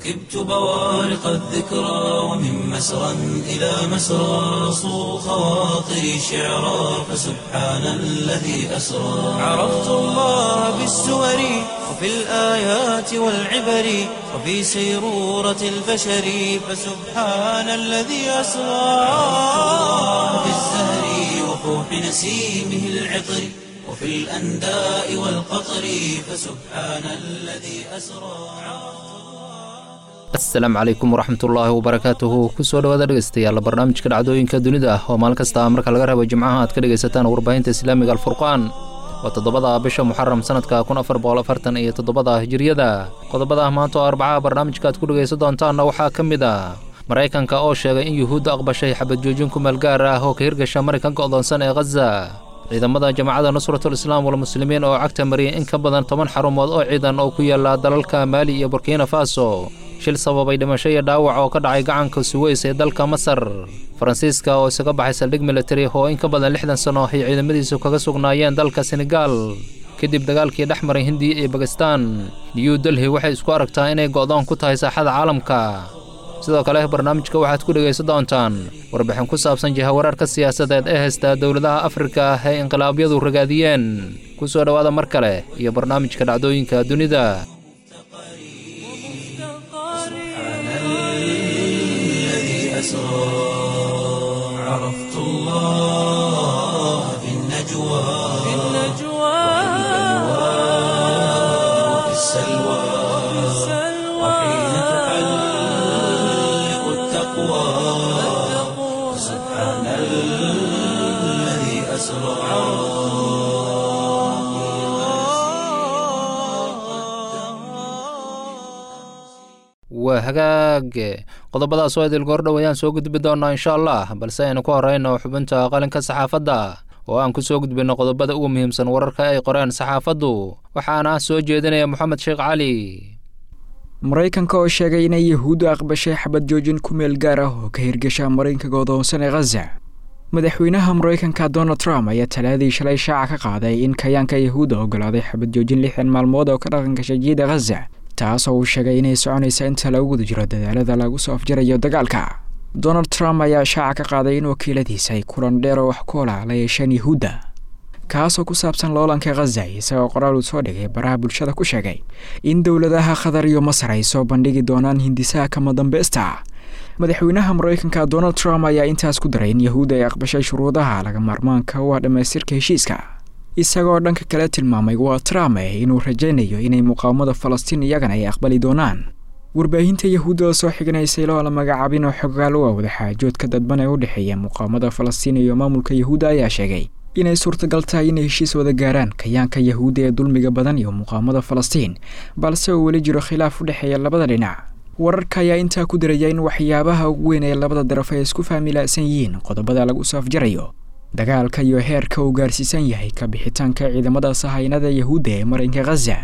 ركبت بوارق الذكرى ومن مسرى إلى مسرى صو خواطري شعرا فسبحان الذي أسرى عرفت الله بالسور وفي الآيات والعبر وفي سيرورة البشر فسبحان الذي أسرى في الزهر وفوح نسيمه العطر وفي الأنداء والقطر فسبحان الذي أسرى asalaamu calaykum waraxmatullaahi wabarakaatuhu kusoo dhawaada dhegeystayaal barnaamijka dhacdooyinka dunida oo maalin kasta marka laga rabo jimcaha aad ka dhegaysataan warbaahinta islaamiga alfurqaan waa toddobada bisha muxaram sanadka kun afar boqol afartan iyo toddobada hijiriyada qodobada maanta oo arbacaha barnaamijka aad ku dhegaysan doontaanna waxaa ka mid ah maraykanka oo sheegay in yuhuudda aqbashay xabad joojin ku meel gaar ah oo ka hirgasha maraykanka odoonsan ee khaza ciidamada jamacadda nusratul islaam walmuslimiin oo cagta mariyay in ka badan toban xarumood oo ciidan oo ku yaala dalalka maali iyo burkina faso shil sababay dhimasho iyo dhaawac oo ka dhacay gacanka suweys ee dalka masar faransiiska oo isaga baxay saldhig militari oo in ka badan lixdan sano ay ciidamadiisu kaga sugnaayeen dalka senegaal kadib dagaalkii dhex maray hindiya iyo bakistan new delhi waxay isku aragtaa inay go'doon ku tahay saaxada caalamka sidoo kale barnaamijka waxaad ku dhegaysan doontaan warbixin ku saabsan jihawareerka siyaasadeed ee haysta dowladaha afrika ee inqilaabyadu ragaadiyeen ku soo dhowaada mar kale iyo barnaamijka dhacdooyinka dunida الذي أسرى عرفت الله في النجوى في وفي السلوى وحين تحلق التقوى سبحان الذي أسرى waa hagaag qodobadaas oo idil goordhow ayaan soo gudbi doonnaa insha allah balse aynu ku horrayno xubinta qalinka saxaafadda oo aan ku soo gudbinno qodobada ugu muhiimsan wararka ay qoreen saxaafaddu waxaana soo jeedinaya moxamed sheekh cali maraykanka oo sheegay inay yahuuddu aqbashay xabad joojin ku meel gaar ah oo ka hirgasha maraykanka godoonsan ee khaza madaxweynaha maraykanka donald trump ayaa talaadii shalay shaaca ka qaaday in kayaanka yahuudda ogolaaday xabad joojin lixdan maalmood oo ka dhaqangasha jiida khaza taas oo uu sheegay inay soconaysa inta lagu guda jiro dadaalada lagu soo afjarayo dagaalka donald trump ayaa shaaca ka qaaday in wakiiladiisa ay kulan dheer oo wax koola la yeesheen yahuudda kaasoo ku saabsan loolanka khaza isagoo qoraal uu soo dhigay baraha bulshada ku sheegay in dowladaha qatar iyo masar ay soo bandhigi doonaan hindisaha kama dambaysta madaxweynaha maraykanka donald trump ayaa intaas ku daray in yahuudda ay aqbashay shuruudaha laga maarmaanka u ah dhammaystirka heshiiska isagoo dhanka kale tilmaamay waa trump eh inuu rajaynayo inay muqaawamada falastiin iyagana ay aqbali doonaan warbaahinta yahuudda oo soo xiganaysay loo la magacaabin oo xogaal u ah wadaxaajoodka dadban ee u dhexeeya muqaawamada falastiin iyo maamulka yahuudda ayaa sheegay inay suurtagal tahay inay heshiis wada gaaraan kayaanka yahuudda ee dulmiga badan iyo muqaawamada falastiin balse uu weli jiro khilaaf u dhexeeya labada dhinac wararka ayaa intaa ku daraya in waxyaabaha ugu weyn ee labada daraf ay isku faamilaasan yihiin qodobada lagu soo afjarayo dagaalka iyo heerka uu gaarsiisan yahay ka bixitaanka ciidamada sahaynada yahuudda ee marinka khaza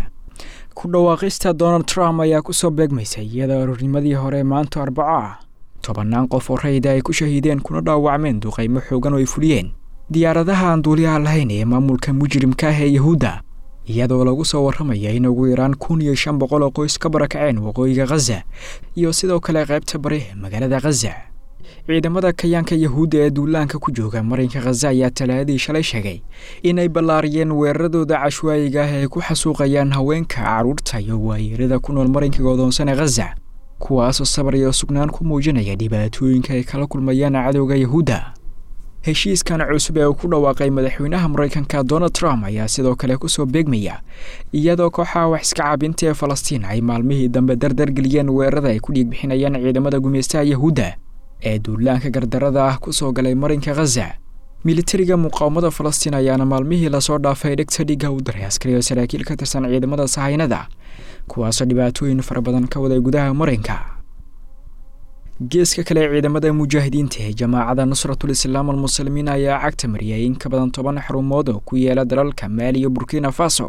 ku dhawaaqista donald trump ayaa kusoo beegmaysay iyadoo aroornimadii hore maanta arbaco ah tobannaan qof oo rayda ay ku shahiideen kuna dhaawacmeen duqaymo xoogan oo ay fuliyeen diyaaradaha aan duuliyaha lahayn ee maamulka mujrimka ah ee yahuudda iyadoo lagu soo warramaya in ugu yaraan kun iyo shan boqol oo qoys ka barakaceen waqooyiga khaza iyo sidoo kale qaybta bari ee magaalada khaza ciidamada kayaanka yahuudda ee duulaanka ku jooga marinka khaza ayaa talaadii shalay sheegay inay ballaariyeen weeraradooda cashwaayiga ah ay ku xasuuqayaan haweenka carruurta iyo waayeerada ku nool marinka godoonsan ee khaza kuwaasoo sabar iyo sugnaan ku muujinaya dhibaatooyinka ay kala kulmayaan cadowga yahuudda heshiiskan cusub ee uu ku dhawaaqay madaxweynaha maraykanka donald trump ayaa sidoo kale kusoo beegmaya iyadoo kooxaha wax iska cabinta ee falastiin ay maalmihii dambe dardargeliyeen weerarada ay ku dhiig bixinayaan ciidamada gumeystaha yahuudda ee duulaanka gardarada ah ku soo galay marinka khaza militariga muqaawamada falastiin ayaana maalmihii lasoo dhaafay dhegta dhiga u daray askari oo saraakiil ka tirsan ciidamada sahaynada kuwaasoo dhibaatooyin fara badan ka waday gudaha marinka geeska kale ciidamada mujaahidiinta ee jamaacada nusratul islaam almuslimiin ayaa cagta mariyay in ka badan toban xarumood oo ku yaala dalalka maali iyo burkina faso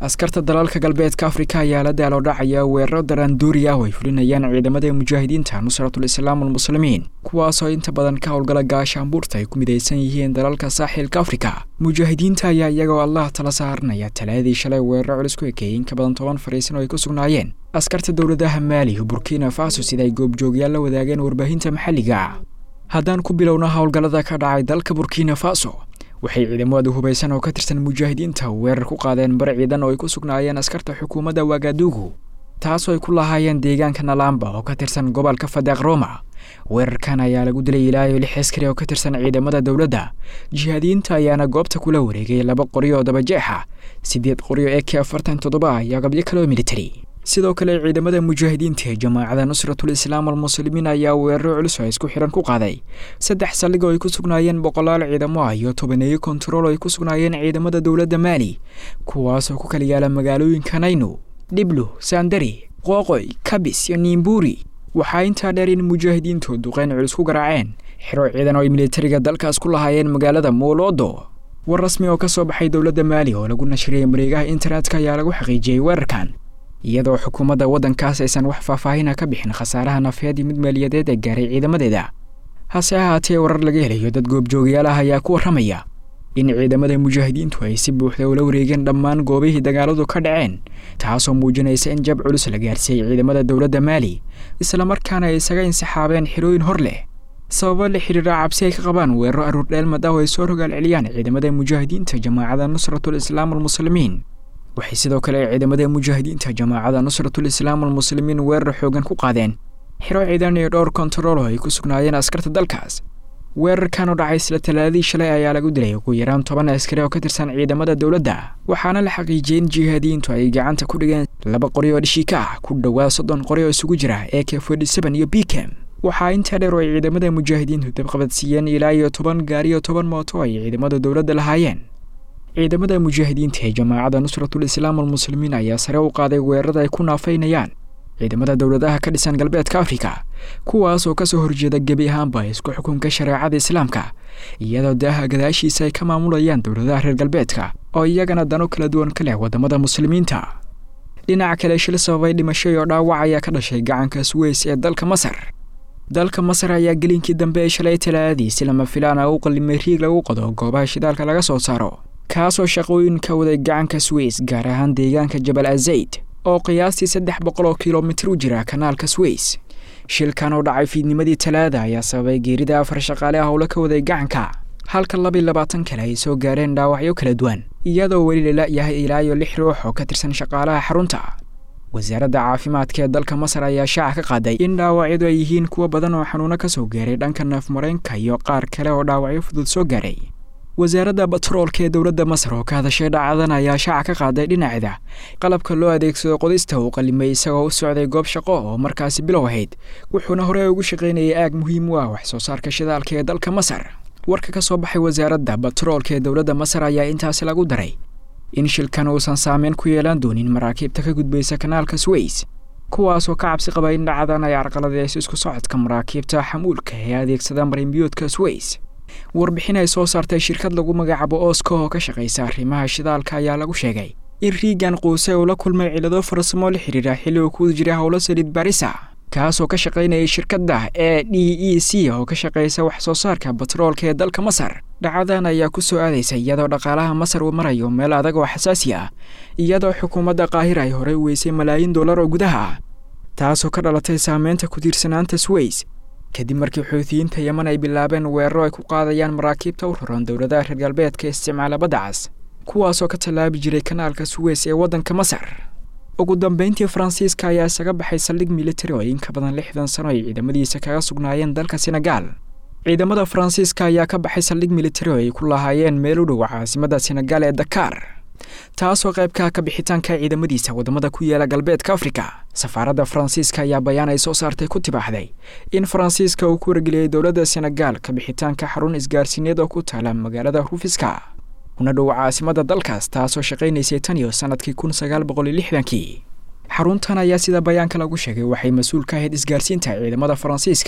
askarta dalalka galbeedka afrika ayaa la daaloo dhacaya weeraro daraanduuri ah oo ay fulinayaan ciidamada mujaahidiinta nusratul islaam almuslimiin kuwaasoo inta badan ka howlgala gaashaanbuurta ay ku midaysan yihiin dalalka saaxilka afrika mujaahidiinta ayaa iyagoo allah tala saaranaya talaadii shalay weeraro culus ku ekeeyey in ka badan toban fariisan oo ay ku sugnaayeen askarta dowladaha maali iyo burkina faso sida ay goobjoogyaal la wadaageen warbaahinta maxalliga haddaan ku bilowna howlgallada ka dhacay dalka burkina faso waxay ciidamadu hubaysan oo ka tirsan mujaahidiinta weerar ku qaadeen bar ciidan oo ay ku sugnaayeen askarta xukuumadda wagadugu taasoo ay ku lahaayeen deegaanka nalamba oo ka tirsan gobolka fadeeq roma weerarkan ayaa lagu dilay ilaa iyo lix askari oo ka tirsan ciidamada dowladda jihaadiyiinta ayaana goobta kula wareegay laba qoryo oo dabajeexa siddeed qoryo ee k afartan toddoba iyo agabyo kaleo militari sidoo kale ciidamada mujaahidiinta ee jamaacada nusratul islaam almuslimiin ayaa weeraro culus oo isku xihan ku qaaday saddex saldhig oo ay ku sugnaayeen boqolaal ciidamo ah iyo tobaneeyo kontarool oo ay ku sugnaayeen ciidamada dowladda maali kuwaasoo ku kala yaala magaalooyinka nayno dhiblu saandari qooqoy kabis iyo niimbuuri waxaa intaa dheer in mujaahidiintu duqeyn culus ku garaaceen xiro ciidan oo ay militariga dalkaas ku lahaayeen magaalada moolodo war rasmi oo ka soo baxay dowladda maali oo lagu nashriyey mareegaha internetka ayaa lagu xaqiijiyey weerarkan iyadoo xukuumadda waddankaas aysan wax faahfaahina ka bixin khasaaraha nafeed iyo mid maaliyadeed ee gaaray ciidamadeeda hase ahaatee warar laga helayo dad goobjoogayaal ah ayaa ku warramaya in ciidamada mujaahidiintu ay si buuxda ula wareegeen dhammaan goobihii dagaaladu ka dhaceen taasoo muujinaysa in jab culus la gaarsiiyey ciidamada dowladda maali islamarkaana ay isaga insixaabeen xirooyin hor leh sababo la xidhiira cabsi ay ka qabaan weeraro aruurdheelmad ah oo ay soo rogaal celiyaan ciidamada mujaahidiinta jamaacada nusratul islaam almuslimiin waxay sidoo kale ciidamada mujaahidiinta jamaacada nusratul islaam almuslimiin weerar xoogan ku qaadeen xiro ciidan iyo dhowr kontarool oo ay ku sugnaayeen askarta dalkaas weerarkan oo dhacay isla talaadii shalay ayaa lagu dilay ugu yaraan toban askari oo ka tirsan ciidamada dowladda waxaana la xaqiijiyey in jihaadiyiintu ay gacanta ku dhigeen laba qori oo dhishika ah ku dhowaa soddon qori oo isugu jira ee k forty seven iyo bicam waxaa intaa dheer oo ay ciidamada mujaahidiintu dabqabadsiiyeen ilaa iyo toban gaari iyo toban mooto ay ciidamada dowladda lahaayeen ciidamada mujaahidiinta ee jamaacada nusratul islaam almuslimiin ayaa sare u qaaday weerarada ay ku naafaynayaan ciidamada dowladaha ka dhisan galbeedka afrika kuwaas oo kasoo horjeeda gebi ahaanba isku xukunka shareecada islaamka iyadoo daaha gadaashiisa ay ka maamulayaan dowladaha reer galbeedka oo iyagana dano kala duwan ka leh wadamada muslimiinta dhinaca kale shil sababay dhimasho iyo dhaawac ayaa ka dhashay gacanka suweys ee dalka masar dalka masar ayaa gelinkii dambe ee shalay talaadii si lama filaana u qalimay riig lagu qodo goobaha shidaalka laga soo saaro kaasoo shaqooyin ka waday gacanka sweys gaar ahaan deegaanka jabal azayd oo qiyaastii saddex boqol oo kilomitir u jira kanaalka sweys shilkan oo dhacay fiidnimadii talaada ayaa sababay geerida afar shaqaale ah howlo ka waday gacanka halka labiiy labaatan kale ay soo gaareen dhaawacyo kala duwan iyadoo weli lala yahay ilaa iyo lix ruux oo ka tirsan shaqaalaha xarunta wasaaradda caafimaadka ee dalka masar ayaa shaaca ka qaaday in dhaawacyadu ay yihiin kuwo badan oo xanuuno ka soo gaaray dhanka neefmareenka iyo qaar kale oo dhaawacyo fudud soo gaaray wasaaradda batroolka ee dowladda masar oo ka hadashay dhacadan ayaa shaaca ka qaaday dhinaceeda qalabka loo adeegsado qodista uu qalimay isagoo u socday goob shaqo oo markaasi bilow ahayd wuxuuna horey ugu shaqaynayay aag muhiim u ah wax soo saarka shidaalka ee dalka masar warka ka soo baxay wasaaradda batroolka ee dowladda masar ayaa intaasi lagu daray in shilkan uusan saameyn ku yeelan doonin maraakiibta ka gudbaysa kanaalka sweys kuwaasoo ka cabsi qaba in dhacadan ay carqaladeyso isku socodka maraakiibta xamuulka ee adeegsada marinbiyoodka sweys warbixin ay soo saartay shirkad lagu magacaabo oska oo ka shaqaysa arrimaha shidaalka ayaa lagu sheegay in riigan quuse uu la kulmay cilado farsamo la xidhiira xilli uu ku jiray howlo saliid barisa kaasoo ka shaqaynayay shirkadda ee d e c oo ka shaqaysa wax soo saarka batroolka ee dalka masar dhacadan ayaa ku soo aadaysa iyadoo dhaqaalaha masar uu marayo meel adag oo xasaasi ah iyadoo xukuumadda qaahira ay horey weysay malaayiin dollar oo gudaha ah taasoo ka dhalatay saameynta ku tiirsanaanta sweys kadib markii xuutiyiinta yeman ay bilaabeen weeraro ay ku qaadayaan maraakiibta u raran dowladaha reer galbeedka isticmaala badda cas kuwaasoo ka tallaabi jiray kanaalka suweys ee waddanka masar ugu dambeyntii faransiiska ayaa isaga baxay saldhig militari oo in ka badan lixdan sano ay ciidamadiisa kaga sugnaayeen dalka senegaal ciidamada faransiiska ayaa ka baxay saldhig militari oo ay ku lahaayeen meel u dhow caasimadda senegaal ee dakaar taasoo qaybka ka bixitaanka ciidamadiisa waddamada ku yaala galbeedka afrika safaaradda faransiiska ayaa bayaan ay soo saartay ku tibaaxday in faransiiska uu ku wargeliyey dowladda senegaal ka bixitaanka xarun isgaarsiineed oo ku taala magaalada rufiska kuna dhow caasimadda dalkaas taasoo shaqaynaysay tan iyo sannadkii kun sagaal boqol iyo lixdankii xaruntan ayaa sida bayaanka lagu sheegay waxay mas-uul ka ahayd isgaarsiinta ciidamada faransiiska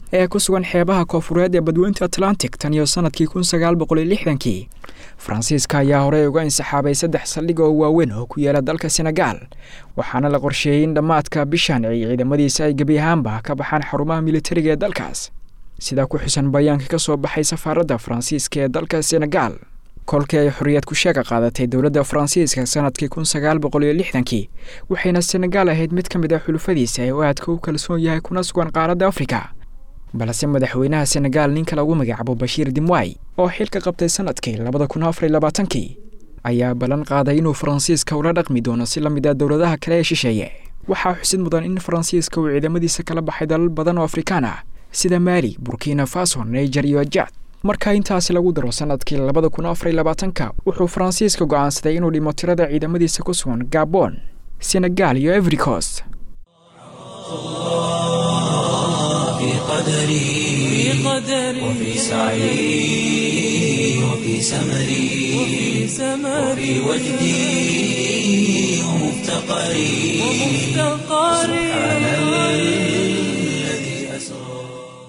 ee ku sugan xeebaha koofureed ee badweynta atlantic tan iyo sanadkii kun sagaal boqol iyo lixdankii faransiiska ayaa horey uga insaxaabay saddex saldhig oo waaweyn oo ku yaala dalka senegaal waxaana la qorsheeyey in dhammaadka bishan ay ciidamadiisa ay gebi ahaanba ka baxaan xarumaha militariga ee dalkaas sidaa ku xusan bayaanka ka soo baxay safaaradda faransiiska ee dalka senegaal kolkii ay xorriyad ku sheega qaadatay dowladda faransiiska sanadkii kun sagaal boqol iyo lixdankii waxayna senegaal ahayd mid ka mid ah xulufadiisa ee u aadka u kalsoon yahay kuna sugan qaaradda afrika balse madaxweynaha senegaal ninka lagu magacaabo bashiir dimway oo xilka qabtay sanadkii labada kun afar iyo labaatankii ayaa ballan qaaday inuu faransiiska ula dhaqmi doono si la mid ah dowladaha kale ee shisheeye waxaa xusid mudan in faransiiska uu ciidamadiisa kala baxay dalal badan oo afrikaan ah sida maali burkina faso niger iyo jad marka intaasi lagu daro sanadkii labada kun afar iyo labaatanka wuxuu faransiiska go'aansaday inuu dhimo tirada ciidamadiisa ku sugan gabon senegaal iyo every coast في قدري وفي سعي وفي سمري وفي وجدي ومفتقري سبحان الذي أسرى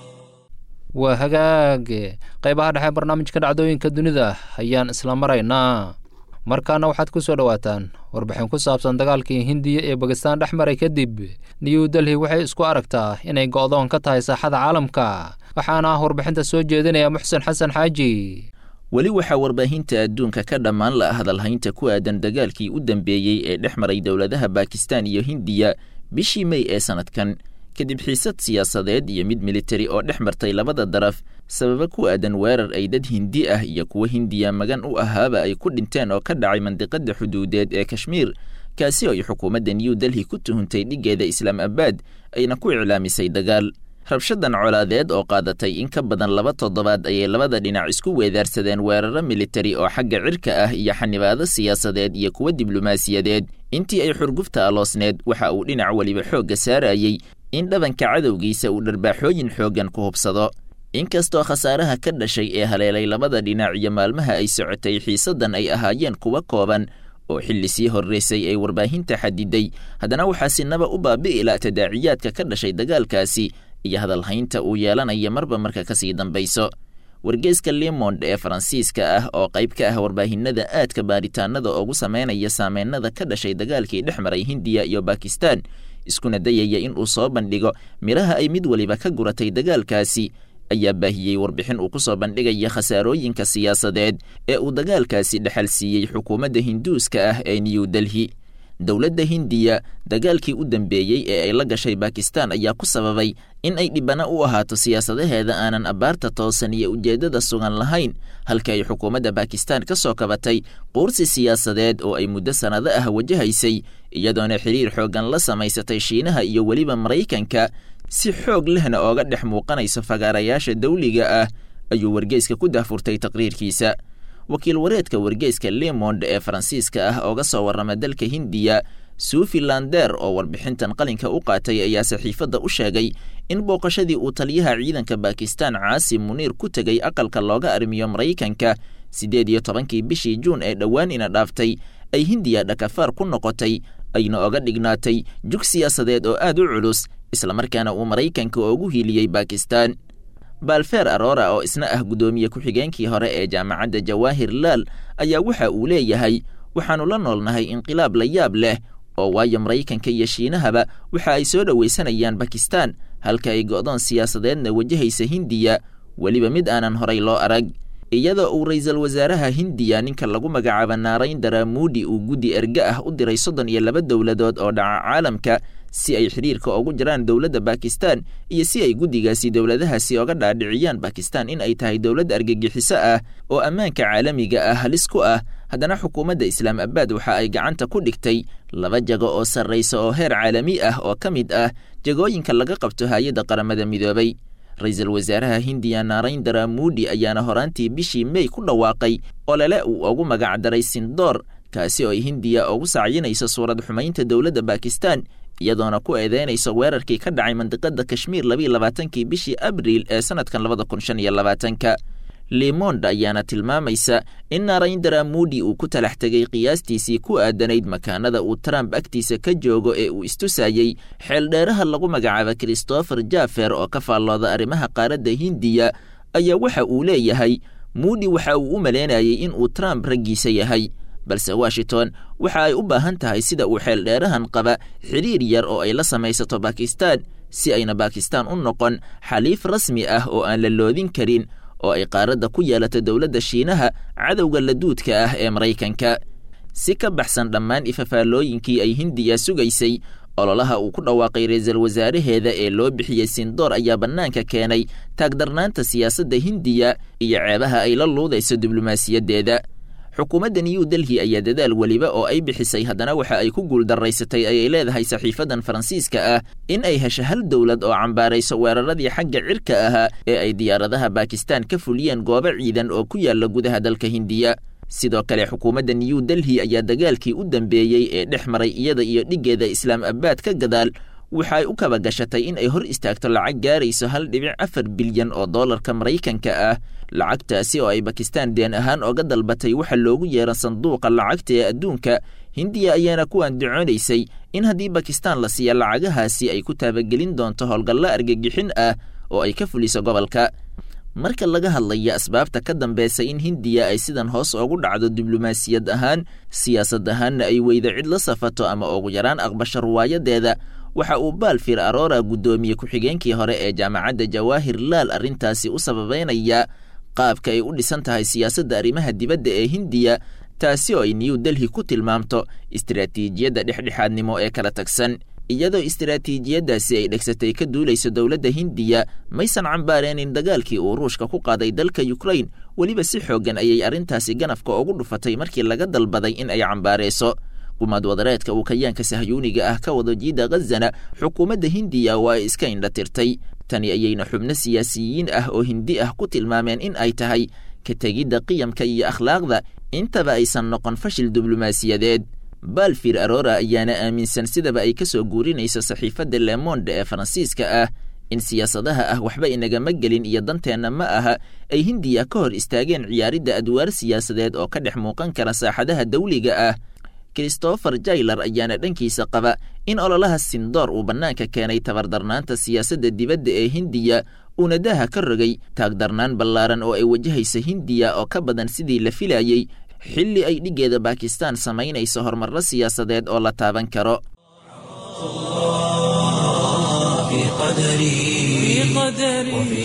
waa hagaage qaybaha dhexe barnaamijka dhacdooyinka dunida ayaan isla maraynaa markaana waxaad ku soo dhowaataan warbixin ku saabsan dagaalkii hindiya ee bakistaan dhex maray kadib new delhi waxay isku aragtaa inay go'doon ka tahay saaxada caalamka waxaana ah warbixinta soo jeedinaya muxsen xasan xaaji weli waxaa warbaahinta adduunka ka dhammaan la hadalhaynta ku aadan dagaalkii u dambeeyey ee dhex maray dowladaha bakistan iyo hindiya bishii mey ee sannadkan kadib xiisad siyaasadeed iyo mid militari oo dhex martay labada daraf sababa ku aadan weerar ay dad hindi ah iyo kuwa hindiya magan u ahaaba ay ku dhinteen oo ka dhacay mandiqada xuduudeed ee kashmiir kaasi oo ay xukuumadda new delhi ku tuhuntay dhiggeeda islaam abaad ayna ku iclaamisay dagaal rabshadan colaadeed oo qaadatay in ka badan laba toddobaad ayay labada dhinac isku weedaarsadeen weeraro militari oo xagga cirka ah iyo xanibaado siyaasadeed iyo kuwa diblomaasiyadeed intii ay xurgufta aloosneed waxa uu dhinac weliba xoogga saarayey in dhabanka cadowgiisa uu dharbaaxooyin xooggan ku hubsado inkastoo khasaaraha ka dhashay ee haleelay labada dhinac iyo maalmaha ay socotay xiisaddan ay ahaayeen kuwa kooban oo xilli sii horraysay ay warbaahinta xadiday haddana waxaa sinaba u baabi'i la tadaaciyaadka ka dhashay dagaalkaasi iyo hadalhaynta uu yeelanaya marba marka ka sii dambayso wargeeska lemond ee faransiiska ah oo qayb ka ah warbaahinada aadka baaritaanada ugu sameynaya saameynada ka dhashay dagaalkii dhex maray hindiya iyo bakistan iskuna dayaya in uu soo bandhigo midhaha ay mid weliba ka guratay dagaalkaasi ayaa baahiyey warbixin uu ku soo bandhigaya khasaarooyinka siyaasadeed ee uu dagaalkaasi dhexal siiyey xukuumadda hinduuska ah ee new delhi dowladda hindiya dagaalkii u dambeeyey ee ay la gashay bakistan ayaa ku sababay in ay dhibana u ahaato siyaasadaheeda aanan abbaarta toosan iyo ujeeddada sugan lahayn halka ay xukuumadda bakistan ka soo kabatay quursi siyaasadeed oo ay muddo sannado ah wajahaysay iyadoona xiriir xooggan la samaysatay shiinaha iyo weliba maraykanka si xoog lehna ooga dhex muuqanayso fagaarayaasha dawliga ah ayuu wargeyska ku daafurtay taqriirkiisa wakiil wareedka wargeyska lemond ee faransiiska ah ooga soo warrama dalka hindiya suufi lander oo warbixintan qalinka u qaatay ayaa saxiifadda u sheegay in booqashadii uu taliyaha ciidanka bakistan caasim muniir ku tegay aqalka looga arrimiyo maraykanka siddeed iyo tobankii bishii juun ee dhowaan ina dhaaftay ay hindiya dhakafaar ku noqotay ayna oga dhignaatay jug siyaasadeed oo aad u culus islamarkaana uu maraykanka oogu hiiliyey bakistan balfer arora oo isna ah guddoomiye ku-xigeenkii hore ee jaamacadda jawaahir laal ayaa waxa uu leeyahay waxaannu la noolnahay inqilaab la yaab leh oo waayo maraykanka iyo shiinahaba waxa ay soo dhowaysanayaan bakistan halka ay go'doon siyaasadeedna wajahaysa hindiya weliba mid aanan horay loo arag iyadoo uu ra'iisul wasaaraha hindiya ninka lagu magacaabo naarayndara muudi uu guddi erge ah u diray soddon iyo laba dowladood oo dhaca caalamka si ay xidhiirka ugu jiraan dowladda bakistan iyo si ay guddigaasi dowladahaasi oga dhaadhiciyaan bakistan in ay tahay dowlad argagixiso ah oo ammaanka caalamiga ah halis ku ah haddana xukuumadda islaam abaad waxa ay gacanta ku dhigtay laba jago oo sarraysa oo heer caalami ah oo ka mid ah jagooyinka laga qabto hay-adda qaramada midoobay ra-iisul wasaaraha hindiya naarayndara muudi ayaana horaantii bishii mey ku dhawaaqay olole uu ugu magacdaray sindoor kaasi oo ay hindiya ugu sacyinayso suurad xumaynta dowladda bakistan iyadoona ku eedeynayso weerarkii ka dhacay mandiqada kashmiir labiiyo labaatankii bishii abriil ee sanadkan labada kun shan iyo labaatanka lemond ayaana tilmaamaysa in narayndara moodi uu ku talax tegay qiyaastiisii ku aadanayd makaanada uu trump agtiisa ka joogo ee uu istusayey xeeldheeraha lagu magacaaba christopher jaffer oo ka faallooda arrimaha qaaradda hindiya ayaa waxa uu leeyahay moodi waxa uu u malaynayay in uu trump raggiisa yahay balse washington waxa ay u baahan tahay sida uu xeeldheerahan qaba xidhiir yar oo ay la samaysato bakistan si ayna bakistan u noqon xaliif rasmi ah oo aan la loodin karin oo ay qaaradda ku yeelato dowladda shiinaha cadowga laduudka ah ee maraykanka si ka baxsan dhammaan ifafaalooyinkii ay hindiya sugaysay ololaha uu ku dhawaaqay ra-iisul wasaaraheeda ee loo bixiyey sindoor ayaa bannaanka keenay taagdarnaanta siyaasadda hindiya iyo ceebaha ay la luudayso diblomaasiyaddeeda xukuumadda new delhi ayaa dadaal weliba oo ay bixisay haddana waxa ay ku guuldaraysatay ayay leedahay saxiifadan faransiiska ah in ay hesho hal dowlad oo cambaarayso weeraradii xagga cirka ahaa ee ay diyaaradaha bakistan ka fuliyeen goobo ciidan oo ku yaalla gudaha dalka hindiya sidoo kale xukuumadda new delhi ayaa dagaalkii u dambeeyey ee dhex maray iyada iyo dhiggeeda islaam abaad ka gadaal waxa ay u kaba gashatay in ay hor istaagto lacag gaarayso hal dhibic afar bilyan oo doolarka maraykanka ah lacagtaasi oo ay bakistan deen ahaan oga dalbatay waxa loogu yeera sanduuqa lacagta ee adduunka hindiya ayaana ku andacoonaysay in haddii bakistan la siiya lacagahaasi ay ku taabagelin doonto howlgallo argagixin ah oo ay ka fuliso gobolka marka laga hadlaya asbaabta ka dambeysa in hindiya ay sidan hoos ugu dhacdo diblomaasiyad ahaan siyaasad ahaanna ay weydo cid la safato ama ugu yaraan aqbasho ruwaayadeeda waxa uu baalfir arora guddoomiye ku-xigeenkii hore ee jaamacadda jawaahir laal arrintaasi u sababeynaya qaabka ay u dhisan tahay siyaasadda arrimaha dibadda ee hindiya taasi oo ay new delhi ku tilmaamto istiraatiijiyadda dhexdhexaadnimo ee kala tagsan iyadoo istiraatiijiyaddaasi ay dhegsatay ka duulayso dowladda hindiya maysan cambaareenin dagaalkii uu ruushka ku qaaday dalka yukrain weliba si xooggan ayay arrintaasi ganafka ugu dhufatay markii laga dalbaday in ay cambaareyso gumaad wadareedka uu kayaanka sahyuuniga ah ka wado jiida khazana xukuumadda hindiya waa ay iska indha tirtay tani ayayna xubno siyaasiyiin ah oo hindi ah ku tilmaameen in ay tahay ka tegidda qiyamka iyo akhlaaqda intaba aysan noqon fashil diblomaasiyadeed baalfir arora ayaana aaminsan sidaba ay ka soo guurinayso saxiifadda lemonde ee faransiiska ah in siyaasadaha ah waxba inagama gelin iyo danteenna ma aha ay hindiya ka hor istaageen ciyaaridda adwaar siyaasadeed oo ka dhex muuqan kara saaxadaha dawliga ah christopher jailer ayaana dhankiisa qaba in ololaha sindoor uu bannaanka keenay tabardarnaanta siyaasadda dibadda ee hindiya uuna daaha ka rogay taagdarnaan ballaaran oo ay wajahayso hindiya oo ka badan sidii la filayey xilli ay dhiggeeda bakistan samaynayso horumarro siyaasadeed oo la taaban karo في قدري وفي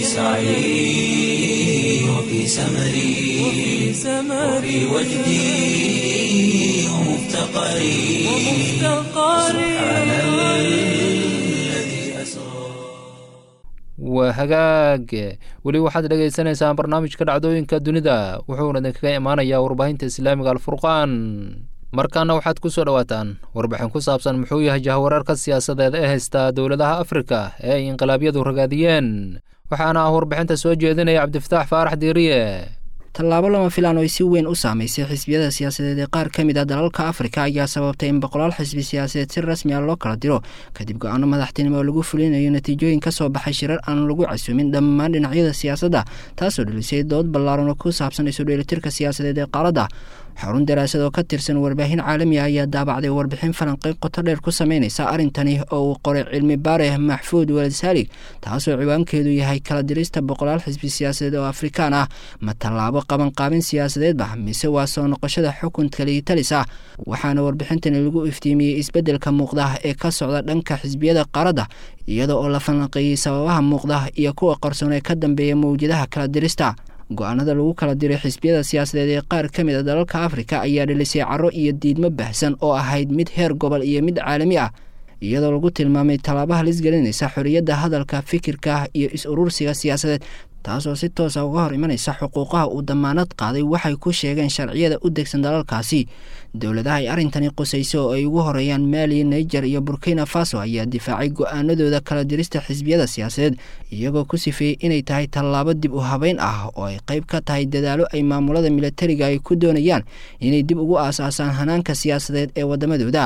سعي وفي سمري وفي وجدي ومفتقري سبحان الذي أسرى waa hagaag weli waxaad dhegaysaneysaan barnaamijka dhacdooyinka dunida wuxuuna idinkaga imaanayaa warbaahinta islaamiga alfurqaan markaana waxaad ku soo dhowaataan warbixin ku saabsan muxuu yahay jahwareerka siyaasadeed ee haysta dowladaha afrika ee ay inqilaabyadu ragaadiyeen waxaana ah warbixinta soo jeedinaya cabdifataax faarax diiriye tallaabo lama filaan oo si weyn u saamaysay xisbiyada siyaasadeed ee qaar ka mid ah dalalka afrika ayaa sababtay in boqolaal xisbi siyaasadeed si rasmi ah loo kala diro kadib go-aano madaxtinimo oo lagu fulinayo natiijooyin ka soo baxay shirar aan lagu casuumin dhammaan dhinacyada siyaasadda taasoo dhilisay dood ballaaran oo ku saabsan isu dheelitirka siyaasadeed ee qaaladda xarun daraasad oo ka tirsan warbaahin caalami ah ayaa daabacday warbixin falanqeyn qoto dheer ku sameynaysa arrintani oo uu qoray cilmi baare maxfuud walad saalig taasoo ciwaankeedu yahay kala dirista boqolaal xisbi siyaasadeed oo afrikaan ah ma tallaabo qabanqaabin siyaasadeedba mise waa soo noqoshada xukunka liitalis ah waxaana warbixintani lagu iftiimiyey isbeddelka muuqda ee ka socda dhanka xisbiyada qaaradda iyada oo la falanqeeyey sababaha muuqda iyo kuwa qarsoon ee ka dambeeya mawjadaha kala dirista go-aanada lagu kala diray xisbiyada siyaasadeed ee qaar ka mid a dalalka afrika ayaa dhilisay caro iyo diidmo baahsan oo ahayd mid heer gobol iyo mid caalami ah iyadoo lagu tilmaamay tallaabaha lisgelinaysa xorriyadda hadalka fikirka iyo is-urursiga siyaasadeed taasoo si toosa uga hor imanaysa xuquuqaha uu damaanad qaaday waxay ku sheegeen sharciyada u degsan dalalkaasi dowladaha ay arrintani qusayso oo ay ugu horeeyaan maali niger iyo burkina faso ayaa difaacay go-aanadooda kala dirista xisbiyada siyaasadeed iyagoo ku sifeeyey inay tahay tallaabo dib u habeyn ah oo ay qayb ka tahay dadaalo ay maamulada milatariga ay ku doonayaan inay dib ugu aasaasaan hanaanka siyaasadeed ee waddamadooda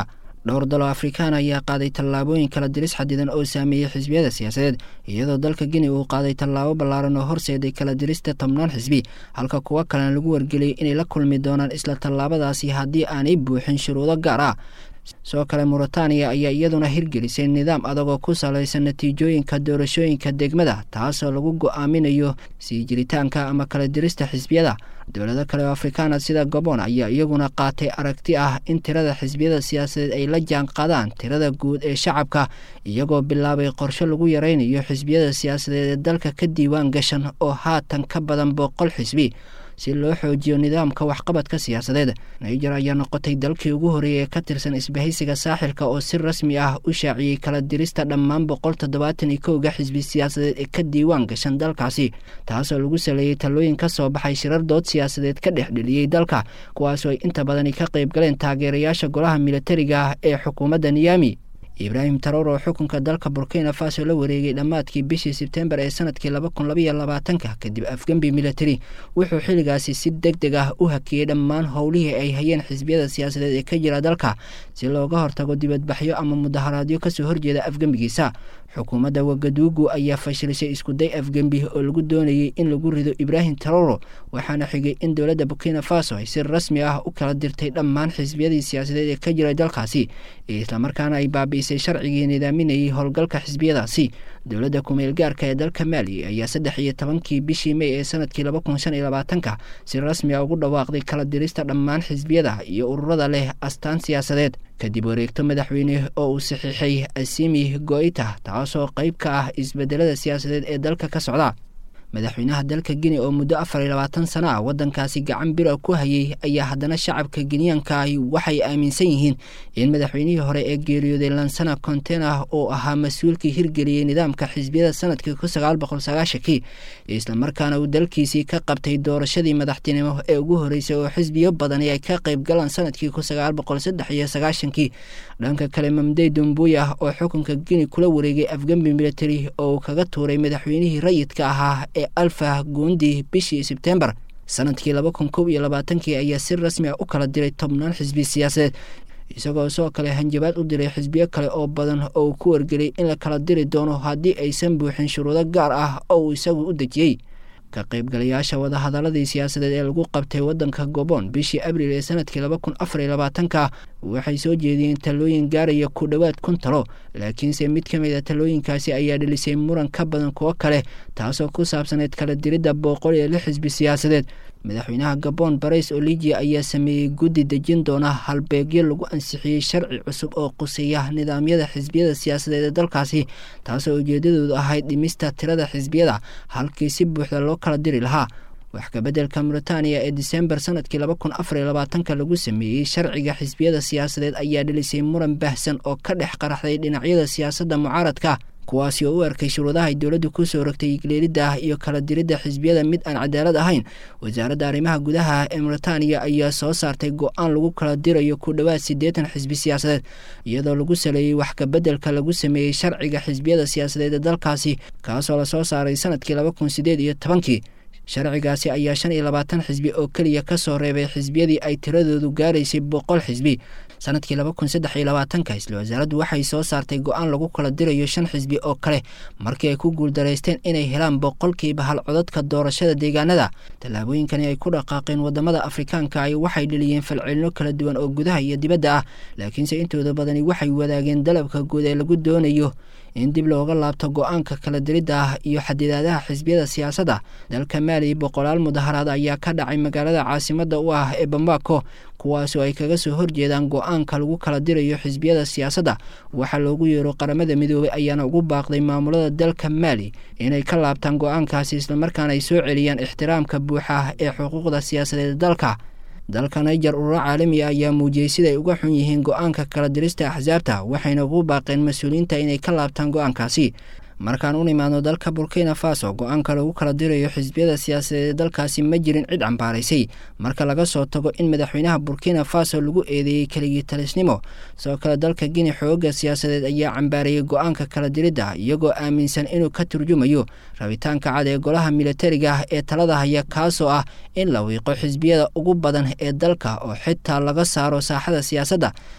dhowr dalo afrikaan ayaa qaaday tallaabooyin kala diris xadidan oo saameeyey xisbiyada siyaasadeed iyadoo dalka guinea uu qaaday tallaabo ballaaran oo horseeday kala dirista tobnaan xisbi halka kuwo kalena lagu wargeliyay inay la kulmi doonaan isla tallaabadaasi haddii aanay buuxin shuruudo gaar ah sidoo kale muritaaniya ayaa iyaduna hirgelisay nidaam adagoo ku salaysan natiijooyinka doorashooyinka degmada taasoo lagu go-aaminayo sii jiritaanka ama kala dirista xisbiyada dowlado kale oo afrikaana sida gabon ayaa iyaguna qaatay aragti ah in tirada xisbiyada siyaasadeed ay la jaan qaadaan tirada guud ee shacabka iyagoo bilaabay qorshe lagu yaraynayo xisbiyada siyaasadeed ee dalka ka diiwaan gashan oo haatan ka badan boqol xisbi si loo xoojiyo nidaamka waxqabadka siyaasadeed niger ayaa noqotay dalkii ugu horreeyay ee ka tirsan isbahaysiga saaxilka oo si rasmi ah u shaaciyey kala dirista dhammaan boqol toddobaatan iyo kowga xisbi siyaasadeed ee ka diiwaan gashan dalkaasi taasoo lagu saleeyey talooyin ka soo baxay shirar dood siyaasadeed ka dhex dheliyey dalka kuwaasoo ay inta badani ka qayb galeen taageerayaasha golaha militariga ah ee xukuumadda niyami ibraahim taroor oo xukunka dalka burkina faso la wareegay dhammaadkii bishii sebtembar ee sanadkii laba kun labaiyo labaatanka kadib afgembi militari wuxuu xilligaasi si deg deg ah u hakiyey dhammaan howlihii ay hayeen xisbiyada siyaasadeed ee ka jira dalka si looga hortago dibadbaxyo ama mudaharaadyo kasoo horjeeda afgembigiisa xukuumadda wagaduugu ayaa fashilisay iskuday afgembi oo lagu doonayay in lagu rido ibraahim taroro waxaana xigay in dowladda burkina faso ay si rasmi ah u kala dirtay dhammaan xisbiyadii siyaasadeed ee ka jiray dalkaasi islamarkaana ay baabi'isay sharcigii nidaaminayay howlgalka xisbiyadaasi dowladda kumeel gaarka ee dalka maali ayaa saddex iyo tobankii bishii mey ee sanadkii laba kun shan iyo labaatanka si rasmi a ugu dhawaaqday kala dirista dhammaan xisbiyada iyo ururada leh astaan siyaasadeed kadib wareegto madaxweyne oo uu saxiixay asimi goita taasoo qayb ka ah isbedelada siyaasadeed ee dalka ka socda madaxweynaha dalka guinea oo muddo afar iyo labaatan sano ah waddankaasi gacan bira ku hayay ayaa haddana shacabka geniyaanka ahi waxay aaminsan yihiin in madaxweynihii hore ee geeriyooday lansana contena oo ahaa mas-uulkii hirgeliyey nidaamka xisbiyada sanadkii kun sagaal boqol sagaashankii islamarkaana uu dalkiisii ka qabtay doorashadii madaxtinimo ee ugu horreysay oo xisbiyo badani ay ka qayb galaan sanadkii kun sagaal boqol saddex iyo sagaashankii dhanka kale mamdey dumbuya oo xukunka guinea kula wareegay afgembi military oo uu kaga tuuray madaxweynihii rayidka ahaa ee alfa guundi bishii sebtembar sanadkii laba kun kow iyo labaatankii ayaa si rasmi ah u kala diray tobnaan xisbi siyaasadeed isagoo sidoo kale hanjabaad u diray xisbiyo kale oo badan oo uu ku wargeliyay in la kala diri doono haddii aysan buuxin shuruudo gaar ah oo uu isagu u dejiyey ka qaybgalayaasha wadahadaladii siyaasadeed ee lagu qabtay waddanka gobon bishii abriil ee sanadkii laba kun afar iyo labaatanka waxay soo jeediyeen talooyin gaaraya ku dhowaad kun talo laakiinse mid ka mid a talooyinkaasi ayaa dhelisay muran ka badan kuwo kale taasoo ku saabsaneyd kala diridda boqol iyo lix xisbi siyaasadeed madaxweynaha gabon barais oligia ayaa sameeyey guddi dejin doona halbeegyo lagu ansixiyey sharci cusub oo quseeya nidaamyada xisbiyada siyaasadeed ee dalkaasi taasoo ujeedadoodu ahayd dhimista tirada xisbiyada halkii si buuxda loo kala diri lahaa wax kabeddelka muritaaniya ee disembar sanadkii laba kun afar iyo labaatanka lagu sameeyey sharciga xisbiyada siyaasadeed ayaa dhelisay muran baahsan oo ka dhex qaraxday dhinacyada siyaasadda mucaaradka kuwaasi oo u arkay shuruudaha ay dowladdu ku soo rogtay igleelidda ah iyo kala diridda xisbiyada mid aan cadaalad ahayn wasaaradda arrimaha gudaha ee muritaaniya ayaa soo saartay go-aan lagu kala dirayo ku dhowaad siddeetan xisbi siyaasadeed iyadoo lagu saleeyey wax kabeddelka lagu sameeyey sharciga xisbiyada siyaasadeed ee dalkaasi kaasoo lasoo saaray sanadkii laba kun sideed iyo tobankii sharcigaasi ayaa shan iyo labaatan xisbi oo keliya ka soo reebay xisbiyadii ay tiradoodu gaaraysay boqol xisbi sanadkii laba kun saddex iyo labaatanka isla wasaaraddu waxay soo saartay go-aan lagu kala dirayo shan xisbi oo kale markii ay ku guuldaraysteen inay helaan boqolkiiba hal codadka doorashada deegaanada tallaabooyinkani ay ku dhaqaaqeen wadamada afrikaanka ay waxay dheliyeen falcelino kala duwan oo gudaha iyo dibadda ah laakiinse intooda badani waxay wadaageen dalabka guud ee lagu doonayo in dib looga laabto go-aanka kala diridda ah iyo xadidaadaha xisbiyada siyaasadda dalka maali boqolaal mudaharaad ayaa ka dhacay magaalada caasimadda u ah ee bambaako kuwaasoo ay kaga soo horjeedaan go-aanka lagu kala dirayo xisbiyada siyaasadda waxaa loogu yeero qaramada midoobay ayaana ugu baaqday maamulada dalka maali inay ka laabtaan go-aankaasi islamarkaana ay soo celiyaan ixtiraamka buuxa ee xuquuqda siyaasadeed dalka dalka niger ururo caalami ah ayaa muujiyey siday uga xun yihiin go-aanka kala dirista axsaabta waxayna ugu baaqeen mas-uuliyiinta inay ka laabtaan go-aankaasi markaan u nimaadno dalka burkina faso go-aanka lagu kala dirayo xisbiyada siyaasadeed ee dalkaasi ma jirin cid cambaaraysay marka laga soo tago in madaxweynaha burkina faso lagu eedeeyey keligii talisnimo sidoo kale dalka guinea xooga siyaasadeed ayaa cambaarayay go-aanka kala diridda iyagoo aaminsan inuu ka turjumayo rabitaanka cad ee golaha militariga ah ee talada haya kaasoo ah in la wiiqo xisbiyada ugu badan ee dalka oo xitaa laga saaro saaxada siyaasadda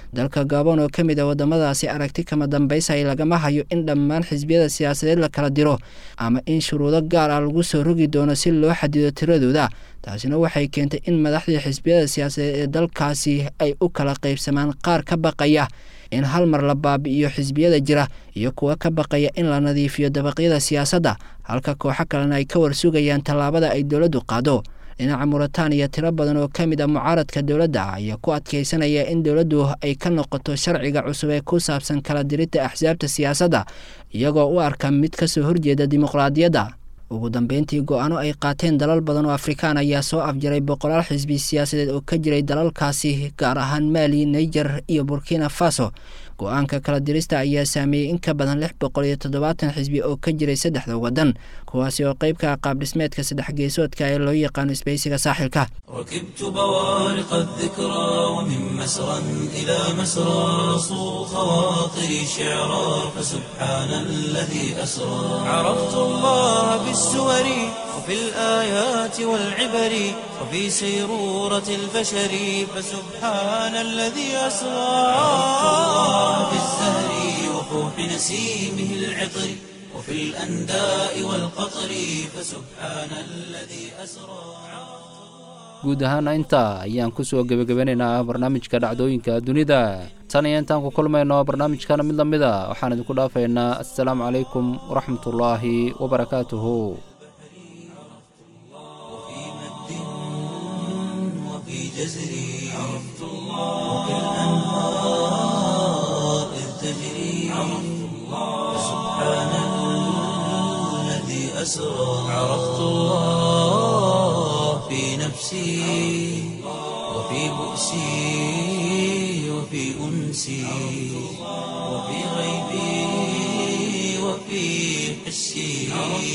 dalka gabon oo ka mid a waddamadaasi aragti kama dambaysay lagama hayo in dhammaan xisbiyada siyaasadeed la kala diro ama in shuruudo gaar ah lagu soo rogi doono si loo xadido tiradooda taasina waxay keentay in madaxdii xisbiyada siyaasadeed ee dalkaasi ay u kala qaybsamaan qaar ka baqaya in hal mar la baabi'iyo xisbiyada jira iyo kuwa ka baqaya in la nadiifiyo dabaqyada siyaasadda halka kooxo kalena ay ka warsugayaan tallaabada ay dowladdu qaado dhinaca muritaaniya tiro badan oo ka mid a mucaaradka dowladda ayaa ku adkaysanaya in dowladdu ay ka noqoto sharciga cusub ee ku saabsan kala diridda axsaabta siyaasadda iyagoo u arka mid ka soo horjeeda dimuqraadiyadda ugu dambeyntii go-aano ay qaateen dalal badan oo afrikaan ayaa soo afjaray boqolaal xisbi siyaasadeed oo ka jiray dalalkaasi gaar ahaan maali niger iyo burkina faso go-aanka kala dirista ayaa saameeyey in ka badan lix boqol iyo toddobaatan xisbi oo ka jiray saddexda waddan kuwaasi oo qayb ka ah qaabdhismeedka saddex geesoodka ee loo yaqaano isbaysiga saaxilka ركبت بوارق الذكرى ومن مسرى إلى مسرى صو خواطري شعرا فسبحان الذي أسرى عرفت الله بالسور وفي الآيات والعبر وفي سيرورة البشر فسبحان الذي أسرى عرفت الله بالزهر وفوح نسيمه العطر وفي الأنداء والقطر فسبحان الذي أسرى guud ahaana intaa ayaan ku soo gebagabanaynaa barnaamijka dhacdooyinka dunida tan iyo intaan ku kulmayno barnaamijkana mid la mid a waxaan idinku dhaafaynaa assalaamu calaykum waraxmatullaahi wabarakaatuhu وفي مد وفي جزر عرفت الله وفي الأنهار إذ تجري عرفت الله سبحان الذي أسرى عرفت الله في نفسي وفي بؤسي وفي أنسي وفي غيبي وفي حسي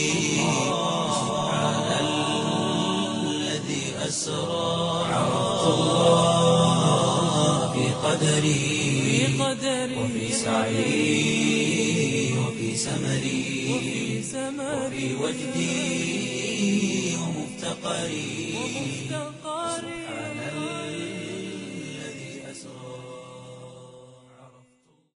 سبحان الذي أسرى عرفت الله في قدري وفي سعي وفي سمري وفي وجدي ومفتقري